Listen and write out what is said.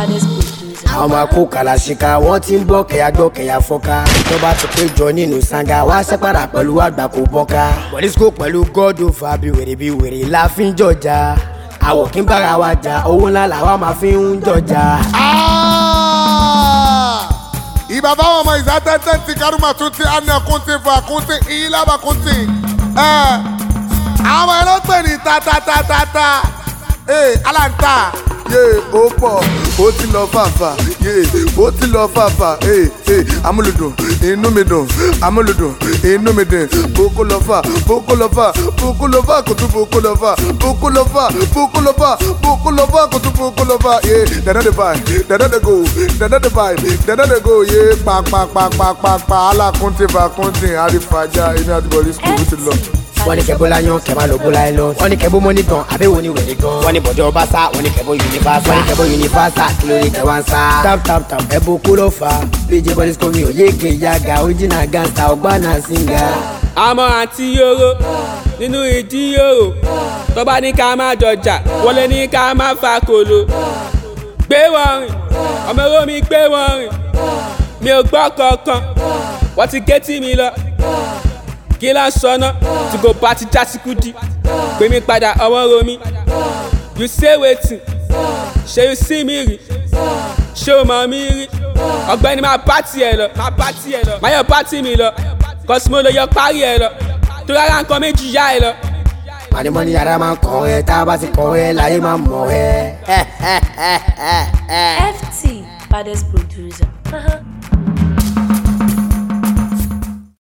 baddest producer. àwọn máa kó kàlàṣìkà wọ́n ti ń bọ́ kẹ̀yà gbọ́ kẹ̀yà fọ́ká tó bá ti pé jọ nínú sanga wá sẹ́pàdà pẹ̀lú àgbà kò bọ́ká pọ̀lísíkò pẹ̀lú gọ́dọ̀ fà bí wèrè bí wèrè la fi ń jọjà àwọ̀ kí n bára wa jà owó ńlá làwa máa fi ń jọjà. ìbá báwọn ọmọ ìzá tẹ́tẹ́ ti kárùmà tún ti àná kún ti fà kún ti ìlàbà kún ti. àwọn ẹran pè ní tatatatata aláǹtà yé ó pọ̀ ó ti lọ fàfà yé ó ti lọ fàfà amúlùdùn inú mi dùn amúlùdùn inú mi dùn boko lọ fà boko lọ fà boko lọ fà kò tún boko lọ fà boko lọ fà boko lọ fà boko lọ fà kò tún boko lọ fà yé dada de vibe dada de go dada de vibe dada de go yé pàpàpàpàpà alákùntì fàkùntì àrífàjà inú àti bọ̀lì skul ó ti lọ. wọ́n ní kẹ́bó láyán kẹ́bá ló bó láyé lọ. wọ́n ní kẹ́bó mọ́ní gan abẹ́wò ní wèrè gan. wọ́n ní bọ̀dọ̀ ọba sá wọ́n ní kẹ́bó yunifásá. wọ́n ní kẹ́bó yunifásá kí ló lè tẹ̀ wá ń sá. tap tap tap ẹ̀bùn kó ló fà á. bíjì bọ́lí skomi ò yéèké yaga original gangsta ọgbàna singa. àmọ́ àǹtí yòrò nínú ìdí yòrò tó bá ní ká má jọjà wọlé ní ká má fa kòló. gbé wọn rìn ọmọ owó mi gbé wọn rìn mi ò gbọ́ kankan wọ́n ti ké tí mi lọ kí ló ń sọnà tí kò bá ti já sí kúdí pè mí padà ọwọ́ ro mi you say wetin ṣe you see mi rí ṣé o mọ̀ mi rí ọ̀gbẹ́ni máa bá tiẹ̀ lọ máa bá tiẹ̀ lọ máa yọ bá tì mí lọ kọ́sí mo lè yọ parí ẹ̀ lọ tó rárá nǹkan méjì yá ẹ lọ. mọ̀nìmọ́nì yàrá máa ń kàn ẹ́ tá a bá ti kàn ẹ́ láyé máa mọ̀ ẹ́. FT baddest producer. Uh-huh.